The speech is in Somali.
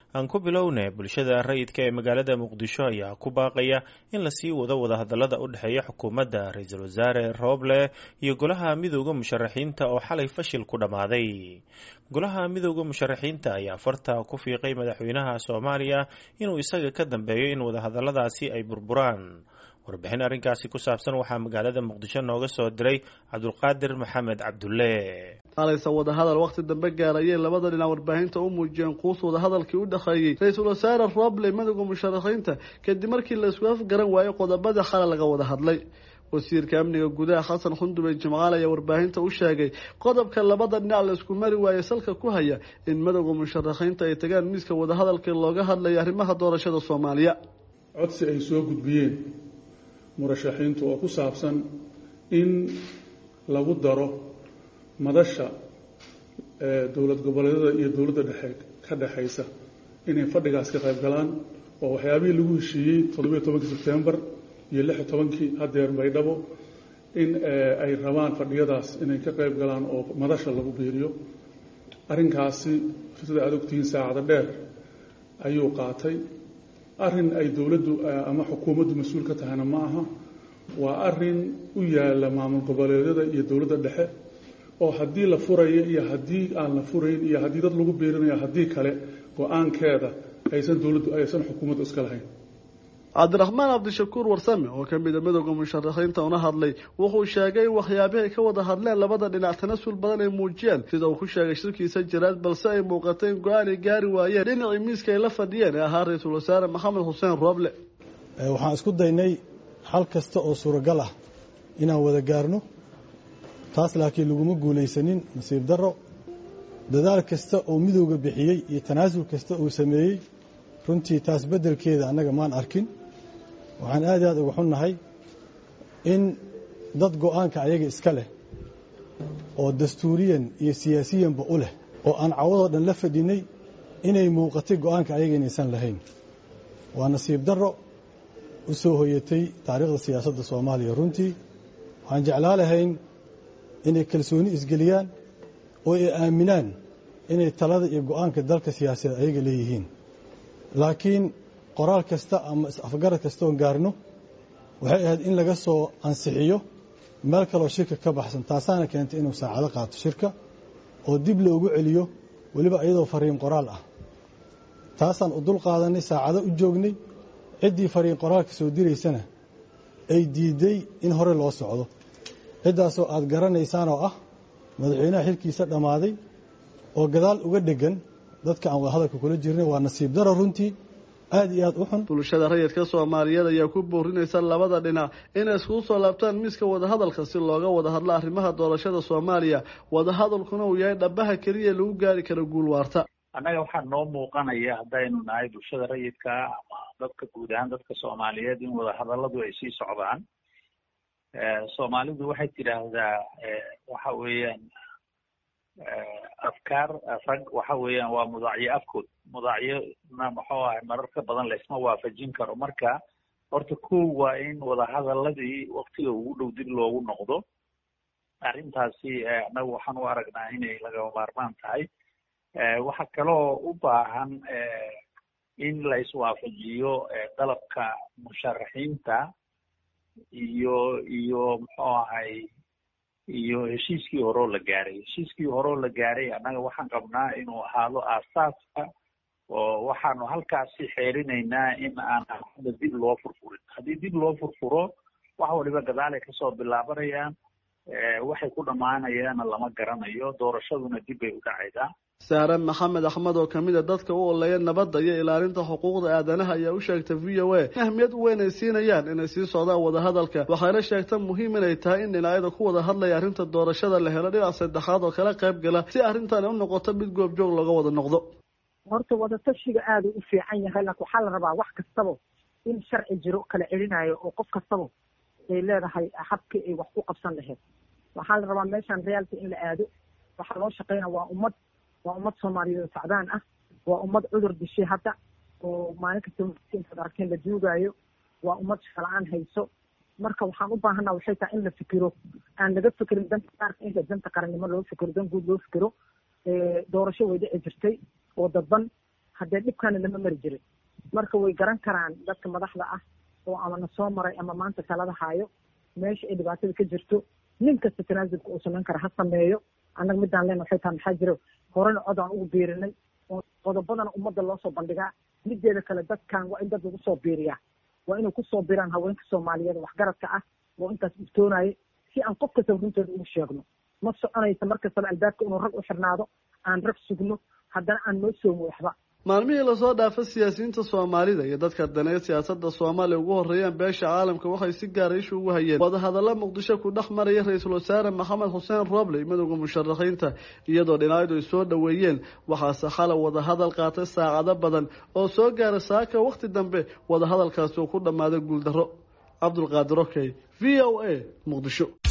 aan ku bilowne bulshada rayidka ee magaalada muqdisho ayaa ku baaqaya in lasii wado wadahadalada u dhexeeya xukuumadda ra-iisul wasaare rooble iyo golaha midooda musharaxiinta oo xalay fashil ku dhammaaday golaha midooda musharaxiinta ayaa farta ku fiiqay madaxweynaha soomaaliya inuu isaga ka dambeeyo in wadahadaladaasi ay burburaan warbixin arrinkaasi ku saabsan waxaa magaalada muqdisho nooga soo diray cabdulqaadir maxamed cabdulle halayse wadahadal wakhti dambe gaarayay labada dhinac warbaahinta u muujiyeen quus wadahadalkii u dhexeeyey ra-iisul wasaare roble midooda musharaxiinta kadib markii la isku afgaran waayey qodobada xale laga wada hadlay wasiirka amniga gudaha xasan xundube jimcaal ayaa warbaahinta u sheegay qodobka labada dhinac la isku mari waayey salka ku haya in midooda musharaxiinta ay tagaan miiska wadahadalkii looga hadlaya arrimaha doorashada soomaaliya codsi ay soo gudbiyeen murashaxiintu oo ku saabsan in lagu daro madasha dowlad goboleedyada iyo dowladda dhexe ka dhexaysa inay fadhigaas ka qayb galaan oo waxyaabihii lagu heshiiyey toddobiyo tobankii sebtembar iyo lix iyo tobankii hadeer baydhabo in ay rabaan fadhiyadaas inay ka qayb galaan oo madasha lagu biiriyo arrinkaasi sida aad ogtihiin saacado dheer ayuu qaatay arrin ay dowladdu ama xukuumaddu mas-uul ka tahayna ma aha waa arrin u yaala maamul goboleedyada iyo dowladda dhexe oo haddii la furayo iyo haddii aan la furayn iyo haddii dad lagu biirinayo haddii kale go-aankeeda aysan dowladdu aysan xukuumaddu iska lahayn cabdiraxmaan cabdishakuur warsame oo ka mida midooda musharaxiinta una hadlay wuxuu sheegay in waxyaabihii ay ka wada hadleen labada dhinac tanasul badan ay muujiyeen sida uu ku sheegay shirkiisa jiraad balse ay muuqatay in go-aan ay gaari waayeen dhinacii miiska ay la fadhiyeen ee ahaa ra-iisul wasaare maxamed xuseen rooble waxaan isku daynay xal kasta oo suuragal ah inaan wada gaarno taas laakiin laguma guulaysanin nasiib darro dadaal kasta oo midowga bixiyey iyo tanaasul kasta uu sameeyey runtii taas beddelkeeda annaga maan arkin waxaan aad iyo aad uga xunnahay in dad go-aanka ayaga iska leh oo dastuuriyan iyo siyaasiyanba u leh oo aan cawadoo dhan la fadhinay inay muuqatay go-aanka ayaga inaysan lahayn waa nasiib darro u soo hoyatay taariikhda siyaasadda soomaaliya runtii waxaan jeclaa lahayn inay kalsooni isgeliyaan oo ay aaminaan inay talada iyo go-aanka dalka siyaasadeed ayaga leeyihiin laakiin qoraal kasta ama is-afgarad kasta oon gaarno waxay ahayd in laga soo ansixiyo meel kaloo shirka ka baxsan taasaana keentay inuu saacado qaato shirka oo dib loogu celiyo weliba iyadoo fariin qoraal ah taasaan u dul qaadanay saacado u joognay ciddii fariin qoraalka soo diraysana ay diiday in hore loo socdo ciddaasoo aad garanaysaan oo ah madaxweynaha xilkiisa dhammaaday oo gadaal uga dheggan dadka aan wadahadalka kula jirnay waa nasiib daro runtii aad iyo aad u xun bulshada rayidka soomaaliyeed ayaa ku boorinaysa labada dhinac inay iskugu soo laabtaan miiska wadahadalka si looga wada hadlo arrimaha doorashada soomaaliya wadahadalkuna uu yahay dhabaha keliya lagu gaari karo guul waarta annaga waxaa noo muuqanaya haddaynu nahay bulshada rayidka ama dadka guud ahaan dadka soomaaliyeed in wadahadalladu ay sii socdaan soomaalidu waxay tidhaahdaa waxa weeyaan afkaar rag waxa weeyaan waa mudaacyo afkood mudaacyona muxuu ahay mararka badan laysma waafajin karo marka horta kow waa in wadahadaladii waktiga ugu dhow dib loogu noqdo arrintaasi annagu waxaan u aragnaa inay lagama maarmaan tahay waxa kaloo u baahan in la iswaafajiyo dalabka musharaxiinta iyo iyo muxuu ahay iyo heshiiskii horeo la gaaray heshiiskii horeo la gaaray annaga waxaan qabnaa inuu ahaado aasaaska oo waxaanu halkaasi xeerinaynaa in aan hadda dib loo furfurin haddii dib loo furfuro wax waliba gadaalay kasoo bilaabanayaan waxay ku dhammaanayaana lama garanayo doorashaduna dib bay u dhacaydaa saare maxamed axmed oo kamid a dadka u oleeya nabadda iyo ilaalinta xuquuqda aadanaha ayaa u sheegtay v o a in ahmiyad weyn ay siinayaan inay sii socdaan wadahadalka waxayna sheegta muhiim inay tahay in dhinacyada ku wada hadlaya arrinta doorashada la helo dhinac saddexaad oo kala qayb gala si arrintan u noqoto mid goobjoog looga wada noqdo horta wadatashiga aada u fiican yahay laakiin waxaa la rabaa wax kastaba in sharci jiro kala celinayo oo qof kastaba ay leedahay habkii ay wax ku qabsan lahayd waxaa la rabaa meeshan reality in la aado waxaa loo shaqeynaya waa ummad waa ummad soomaaliyeed sacdaan ah waa ummad cudur dishay hadda oo maalin kasta intaad arkeen la duugaayo waa ummad shaqala-aan hayso marka waxaan u baahanaa waxay tahay in la fikiro aan laga fikirin danta qaarka inta danta qarannimo loo fikiro dan guud loo fikiro doorasho way dhici jirtay oo dadban haddee dhibkaana lama mari jirin marka way garan karaan dadka madaxda ah oo ama na soo maray ama maanta talada haayo meesha ay dhibaatada ka jirto nin kasta tanaasulka uu samayn kara ha sameeyo annaga midaan leen waxay tahay maxaa jiro horena cod aan ugu biirinay oo qodobadana ummadda loo soo bandhigaa mideeda kale dadkan waa in dad lagu soo biiriyaa waa inay kusoo biraan haweenka soomaaliyeed waxgaradka ah oo intaas iftoonaya si aan qof kastaba runtooda ugu sheegno ma soconaysa mar kastaba albaabka inuu rag u xirnaado aan rag sugno haddana aan noo soomo waxba maalmihii lasoo dhaafa siyaasiyiinta soomaalida iyo dadka daneed siyaasadda soomaaliya ugu horreeyaan beesha caalamka waxay si gaara ishu ugu hayeen wadahadalla muqdisho ku dhex maraya ra-iisul wasaare maxamed xuseen roble madowda musharaxiinta iyadoo dhinacyadu ay soo dhoweeyeen waxaase xalay wadahadal qaatay saacado badan oo soo gaara saaka wakhti dambe wadahadalkaasi uu ku dhammaaday guuldarro cabdulqaadir okey v o a muqdisho